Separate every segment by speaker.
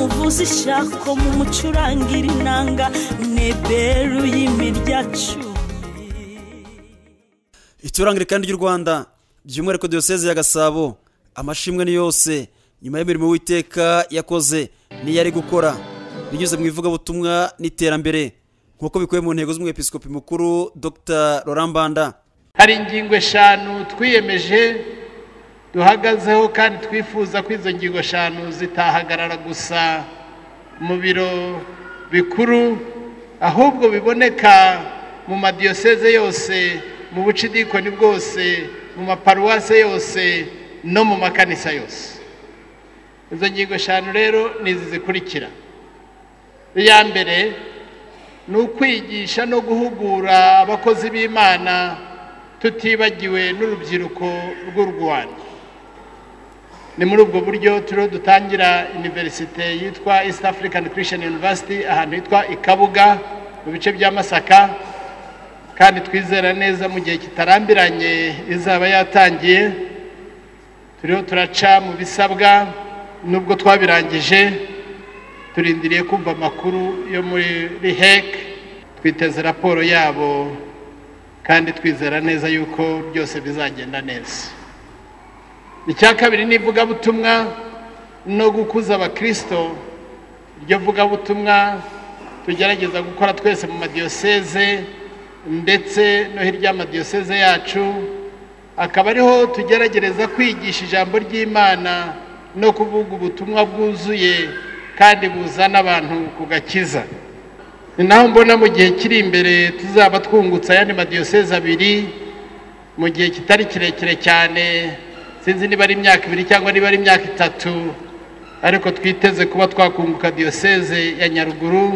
Speaker 1: muzishako mu mucurangira inanga neberu y'imiryacu
Speaker 2: iturangire kandi ry'u rwanda by'umwihariko diyoseze ya gasabo amashimwe ni yose nyuma y'imirimo witeka yakoze n'iyo ari gukora binyuze mu ivugabutumwa n'iterambere nk'uko bikubiye mu ntego z'umwepisikopi mukuru dr rorambanda
Speaker 3: hari ingingo eshanu twiyemeje duhagazeho kandi twifuza ko izo ngingo eshanu zitahagarara gusa mu biro bikuru ahubwo biboneka mu madiyoseze yose mu bucidikoni bwose mu maparuwase yose no mu makanisa yose izo ngingo eshanu rero ni izi zikurikira iya mbere ni ukwigisha no guhugura abakozi b'imana tutibagiwe n'urubyiruko rw'u rwanda ni muri ubwo buryo turiho dutangira iniverisite yitwa east african christian university ahantu hitwa ikabuga mu bice bya masaka kandi twizera neza mu gihe kitarambiranye izaba yatangiye turiho turaca mu bisabwa nubwo twabirangije turindiriye kumva amakuru yo muri hec twiteze raporo yabo kandi twizera neza yuko byose bizagenda neza icya kabiri ni ivugabutumwa no gukuza abakirisito iryo vugabutumwa tugerageza gukora twese mu madiyoseze ndetse no hirya y'amadiyoseze yacu akaba ariho tugerageza kwigisha ijambo ry'imana no kuvuga ubutumwa bwuzuye kandi buzana abantu ku gakiza ni naho mbona mu gihe kiri imbere tuzaba twungutse ayandi madiyoseze abiri mu gihe kitari kirekire cyane sinzi niba ari imyaka ibiri cyangwa niba ari imyaka itatu ariko twiteze kuba twakunguka diyoseze ya nyaruguru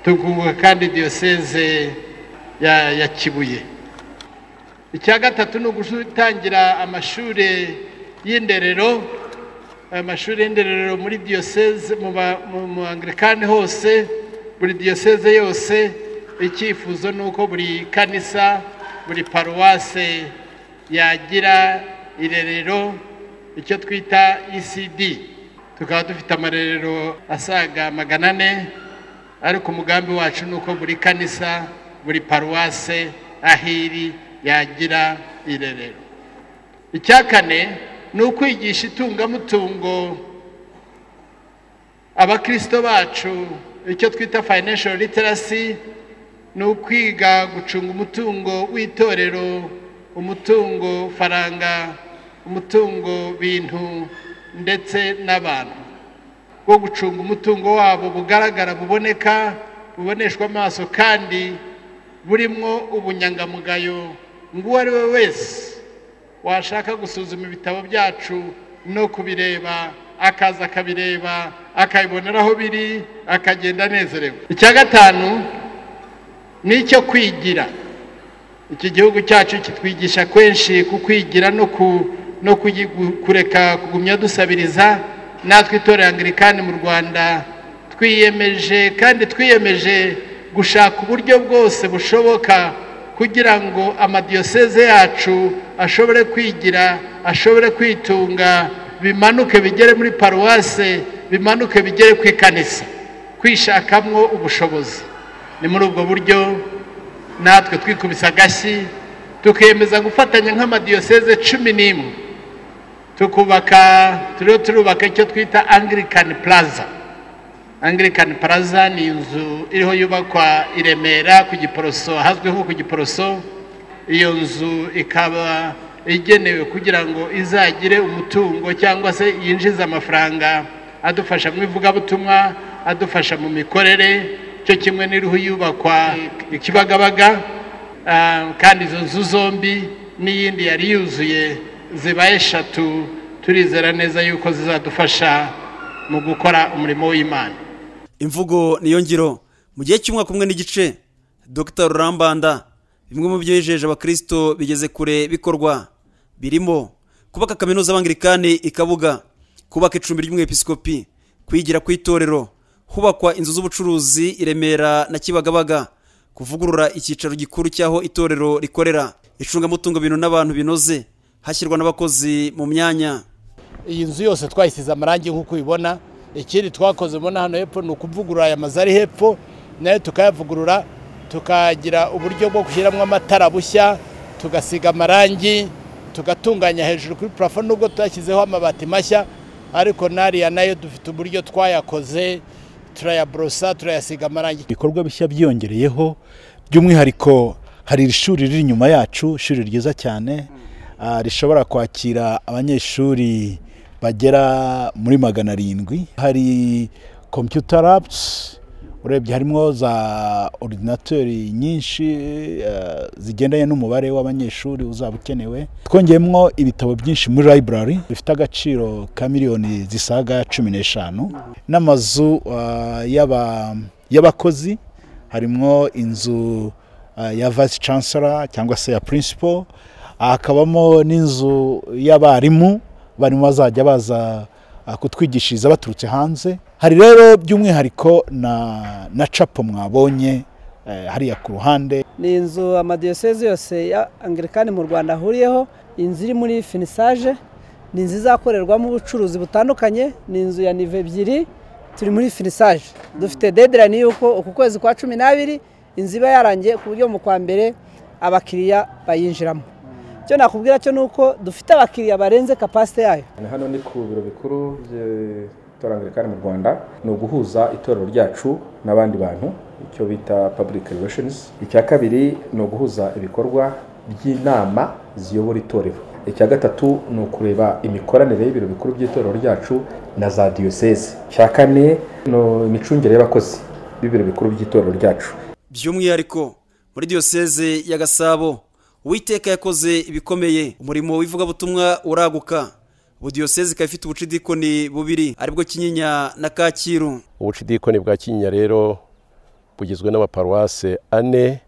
Speaker 3: tukunguka kandi diyoseze ya kibuye icya gatatu ni ugutangira amashuri y'inderero amashuri y'inderero muri diyoseze mu angirikani hose buri diyoseze yose icyifuzo ni uko buri kanisa buri paruwase yagira irerero icyo twita ecd tukaba dufite amarerero asaga magana ane ariko umugambi wacu ni uko buri kanisa buri paruwase aho iri yagira irerero icya kane ni ukwigisha itungamutungo abakirisito bacu icyo twita financial literacy ni ukwiga gucunga umutungo w'itorero umutungo faranga umutungo bintu ndetse n'abantu wo gucunga umutungo wabo bugaragara buboneka buboneshwa amaso kandi burimo ubunyangamugayo ngo uwo ari we wese washaka gusuzuma ibitabo byacu no kubireba akaza akabireba akabibonera aho biri akagenda anezerewe icya gatanu ni icyo kwigira iki gihugu cyacu kitwigisha kenshi ku kwigira no kureka kugumya dusabiriza natwe itorero angirikani mu rwanda twiyemeje kandi twiyemeje gushaka uburyo bwose bushoboka kugira ngo amadiyoseze yacu ashobore kwigira ashobore kwitunga bimanuke bigere muri paruwase bimanuke bigere ku ikanisa kwishakamo ubushobozi ni muri ubwo buryo natwe twikubise agashyi tukiyemeza gufatanya nk'amadiyoseze cumi n'imwe tukubaka turiho turubaka icyo twita angirikani plaza angirikani plaza ni inzu iriho yubakwa i remera ku giporoso ahazwi nko ku giporoso iyo nzu ikaba igenewe kugira ngo izagire umutungo cyangwa se yinjize amafaranga adufasha mu ivugabutumwa adufasha mu mikorere cyo kimwe n'iriho yubakwa ikibagabaga kandi izo nzu zombi n'iyindi yari yuzuye ziba eshatu turizera neza yuko zizadufasha mu gukora umurimo w'imana
Speaker 2: imvugo niyo ngiro mu gihe cy'umwaka umwe n'igice dr rurambanda bimwe mu byo yijeje abakirisito bigeze kure bikorwa birimo kubaka kaminuza abangirikani ikabuga kubaka icumbi ry'umwepisikopi kwigira ku itorero hubakwa inzu z'ubucuruzi i remera na kibagabaga kuvugurura icyicaro gikuru cy'aho itorero rikorera icungamutungo bintu n'abantu binoze hashyirwa n'abakozi mu myanya
Speaker 3: iyi nzu yose twayisize amarangi nk'uko ubibona ikindi twakoze mbona hano hepfo ni ukuvugurura aya mazu ari hepfo nayo tukayavugurura tukagira uburyo bwo gushyiramo amatara bushya tugasiga amarangi tugatunganya hejuru kuri parafo nubwo tutashyizeho amabati mashya ariko n'ariya nayo dufite uburyo twayakoze turayaborosa turayasiga amarangi
Speaker 4: ibikorwa bishya byiyongereyeho by'umwihariko hari iri shuri riri inyuma yacu ishuri ryiza cyane ah, rishobora kwakira abanyeshuri bagera muri magana arindwi hari computer labs urebye harimo za ordinateri nyinshi eh, zigendanye n'umubare w'abanyeshuri uzaba ukenewe twongeyemo ibitabo byinshi muri library bifite agaciro ka miliyoni zisaga cumi n'eshanu n'amazu ah, y'aba- y'abakozi harimo inzu ah, ya vice chancellor cyangwa se ya principal hakabamo n'inzu y'abarimu abarimu bazajya baza ah, kutwigishiriza baturutse hanze hari rero by'umwihariko na na capo mwabonye eh, hariya ku ruhande
Speaker 5: ni inzu amadiyoseze yose ya angirikani mu rwanda ahuriyeho inzu iri muri finisaje ni inzu izakorerwamo ubucuruzi butandukanye ni inzu ya nive ebyiri turi muri finisaje dufite dedirani y'uko uku kwezi kwa cumi n'abiri inzu iba yarangiye ku buryo mu kwa mbere abakiriya bayinjiramo icyo nakubwira cyo ni uko dufite abakiriya barenze kapasite yayo
Speaker 6: Ni hano ni ku biro bikuru by'itorero Angilikani mu Rwanda ni uguhuza itorero ryacu n'abandi bantu icyo bita public relations icya kabiri ni uguhuza ibikorwa by'inama ziyobora itorero icya gatatu ni ukureba imikoranire y'ibiro bikuru by'itorero ryacu na za diyoseze icya kane ni imicungire y'abakozi b'ibiro bikuru by'itorero ryacu
Speaker 2: by'umwihariko muri diyoseze ya gasabo uwiteka yakoze ibikomeye umurimo w'ivugabutumwa uraguka ubu diyoseze ikaba ifite ubucidikoni bubiri aribwo kinyinya na kacyiru
Speaker 7: ubucidikoni bwa kinyinya rero bugizwe n'amaparuwase ane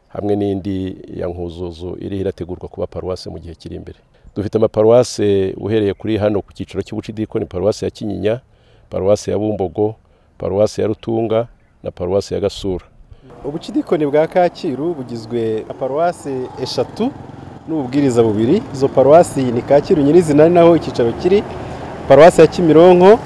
Speaker 7: hamwe n'indi ya nkuzuzu iriho irategurwa kuba paruwase mu gihe kiri imbere dufite amaparuwase uhereye kuri hano ku cyiciro cy'ubucidikoni paruwase ya kinyinya paruwase ya bumbogo paruwase ya rutunga na paruwase ya gasura
Speaker 8: ubucidikoni bwa kacyiru bugizwe na paruwasi eshatu n'ububwiriza bubiri izo paruwasi ni kacyiru nyirizina ari naho icyicaro kiri paruwasi ya kimironko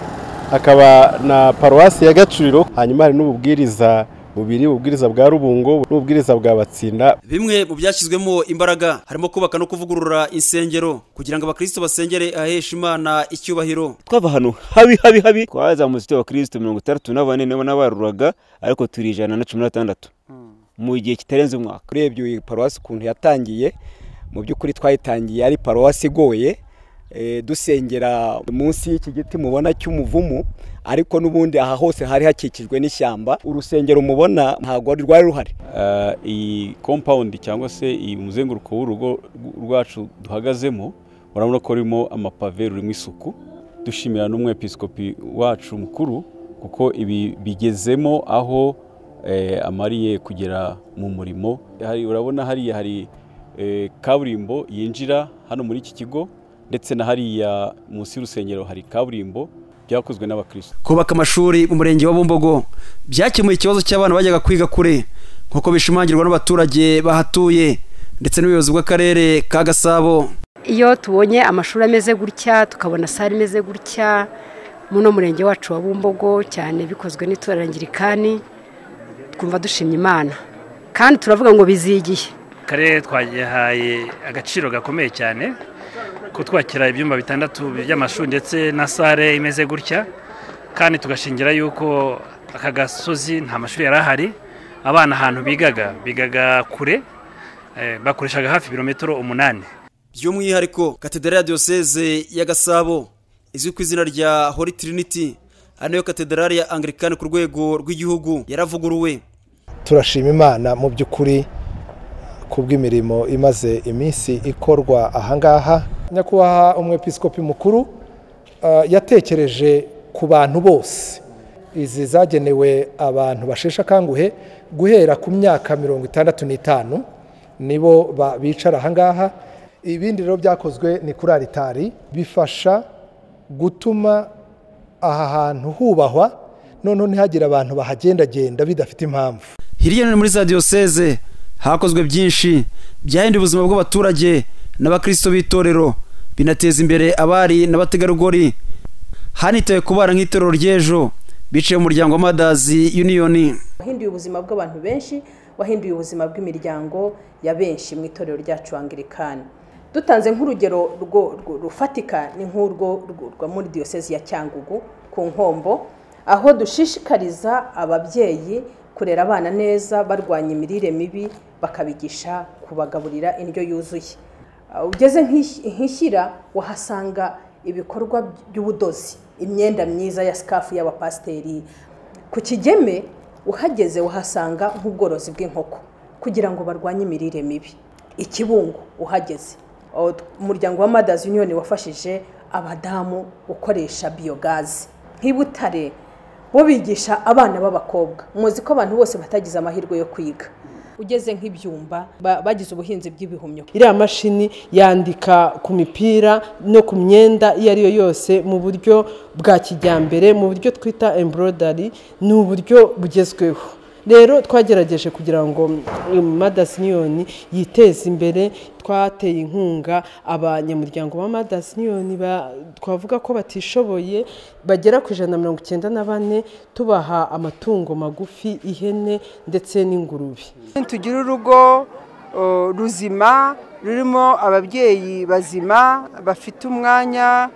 Speaker 8: hakaba na paruwasi ya gacuriro hanyuma hari n'ububwiriza bubiri ububwiriza bwa rubungo n'ububwiriza bwa batsinda
Speaker 2: bimwe mu byashyizwemo imbaraga harimo kubaka no kuvugurura insengero kugira ngo abakristo basengere ahesha imana icyubahiro
Speaker 9: twava ahantu habi habi habi twazamutse tuba kirisito mirongo itandatu na bane nibo nabaruraga ariko turi ijana na cumi na batandatu mu gihe kitarenze umwaka
Speaker 10: urebye iyi paruwasi ukuntu yatangiye mu by'ukuri twayitangiye ari paruwasi igoye eh, dusengera munsi y'iki giti mubona cy'umuvumu ariko n'ubundi aha hose hari hakikijwe n'ishyamba urusengero mubona ntabwo rwari ruhari
Speaker 11: Ah, iyi kompawundi cyangwa se iyi muzenguruko w'urugo rwacu duhagazemo urabona ko rurimo amapave rurimo isuku dushimira n'umwepiskopi wacu mukuru kuko ibi bigezemo aho eh, amariye kugera mu murimo hari urabona hariya hari eh, kaburimbo yinjira hano muri iki kigo ndetse na hariya munsi y'urusengero hari kaburimbo byakozwe n'abakristo
Speaker 2: kubaka amashuri mu murenge wa bumbogo byakemuye ikibazo cy'abana bajyaga kwiga kure nk'uko bishimangirwa n'abaturage bahatuye ndetse n'ubuyobozi bw'akarere ka gasabo
Speaker 12: iyo tubonye amashuri ameze gutya tukabona sare imeze gutya muno murenge wacu wa bumbogo cyane bikozwe n'itora ngirikani twumva dushimye imana kandi turavuga ngo bizigiye
Speaker 13: akarere twagihaye agaciro gakomeye cyane kutwakira ibyumba bitandatu by'amashuri ndetse na sare imeze gutya kandi tugashingira yuko aka gasozi nta mashuri yari ahari abana ahantu bigaga bigaga kure eh, bakoreshaga hafi ibirometero umunani
Speaker 2: by'umwihariko katedera ya diyoseze ya gasabo izwi ku izina rya holy trinity ari nayo katedrali ya angirikani ku rwego rw'igihugu yaravuguruwe
Speaker 14: turashima imana mu by'ukuri kubw'imirimo imaze iminsi ikorwa ahangaha nyakubahwa umwepiskopi mukuru ah, yatekereje ku bantu bose izi zagenewe abantu basheshe akanguhe guhera ku myaka mirongo itandatu n'itanu nibo ba- bicara ahangaha ibindi rero byakozwe ni kuri aritari bifasha gutuma aha hantu hubahwa noneho ntihagire abantu bahagendagenda bidafite impamvu
Speaker 2: hirya no hino muri za diyoseze hakozwe byinshi byahinduye ubuzima bw'abaturage n'abakristo b'itorero binateza imbere abari n'abategarugori hanitawe kubara nk'itorero ry'ejo biciye mu muryango wa madazi yuniyoni
Speaker 1: wahinduye ubuzima bw'abantu benshi wahinduye ubuzima bw'imiryango ya benshi mu itorero ryacu angirikani dutanze nk'urugero rufatika ni nk'urwo rwa muri diyosezi ya cyangugu ku nkombo aho dushishikariza ababyeyi kurera abana neza barwanya imirire mibi bakabigisha kubagaburira indyo yuzuye ugeze nk'ishyira wahasanga ibikorwa by'ubudozi imyenda myiza ya sikafu y'abapasiteri ku kigeme uhageze wahasanga nk'ubworozi bw'inkoko kugira ngo barwanye imirire mibi ikibungo uhageze umuryango wa madazi yuniyoni wafashije abadamu gukoresha biyogazi nk'ibutare bo bigisha abana b'abakobwa muzi ko abantu bose batagize amahirwe yo kwiga ugeze nk'ibyumba bagize ubuhinzi bw'ibihumyo
Speaker 15: iriya mashini yandika ku mipira no ku myenda iyo ari yo yose mu buryo bwa kijyambere mu buryo twita embrodari ni uburyo bugezweho rero twagerageje kugira ngo madasiyoni yiteze imbere twateye inkunga abanyamuryango ba madasiyoni twavuga ko batishoboye bagera ku ijana na mirongo icyenda na bane tubaha amatungo magufi ihene ndetse n'ingurube
Speaker 16: tugire urugo ruzima rurimo ababyeyi bazima bafite umwanya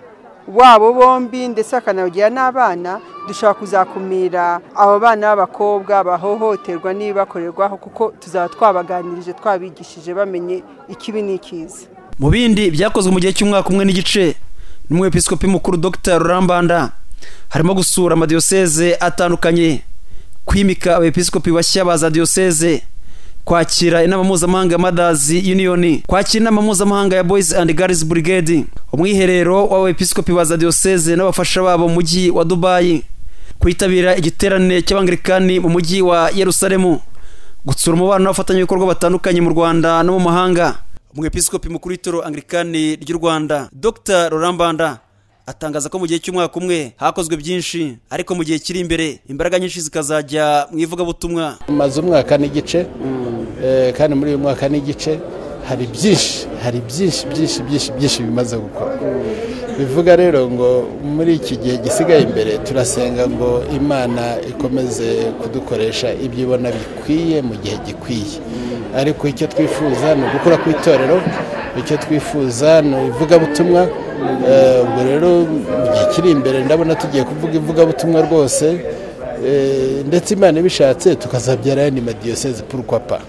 Speaker 16: wabo bombi ndetse bakanawugira n'abana dushobora kuzakumira abo bana b'abakobwa bahohoterwa n'ibibakorerwaho kuko tuzaba twabaganirije twabigishije bamenye ikibi n'ikiza
Speaker 2: mu bindi byakozwe mu gihe cy'umwaka umwe n'igice n'umwepisikopi mukuru dr rurambanda harimo gusura amadiyoseze atandukanye kwimika abepisikopi bashya ba za diyoseze kwakira inama mpuzamahanga ya madazi yuniyoni kwakira inama mpuzamahanga ya boyizi andi garizi burigedi umwiherero w'abepiskopi ba za diyoseze n'abafasha babo mu mujyi wa dubayi kwitabira igiterane cy'abangilikani mu mujyi wa yerusalemu gutsura umubano n'abafatanyabikorwa batandukanye mu rwanda no mu mahanga umwepiskopi mukuru w'itoro angilikani ry'u rwanda dr rurambanda atangaza ko mu gihe cy'umwaka umwe hakozwe byinshi ariko mu gihe kiri imbere imbaraga nyinshi zikazajya mu ivugabutumwa
Speaker 11: maze umwaka n'igice kandi muri uyu mwaka n'igice hari byinshi hari byinshi byinshi byinshi byinshi bimaze gukora bivuga rero ngo muri iki gihe gisigaye imbere turasenga ngo imana ikomeze kudukoresha ibyo ibona bikwiye mu gihe gikwiye ariko icyo twifuza ni ugukura ku itorero icyo twifuza ni ivugabutumwa ubwo rero mu gihe kiri imbere ndabona tugiye kuvuga ivugabutumwa rwose ndetse imana ibishatse tukazabyara andi madiyoseze purupapa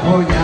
Speaker 17: Oh, yeah.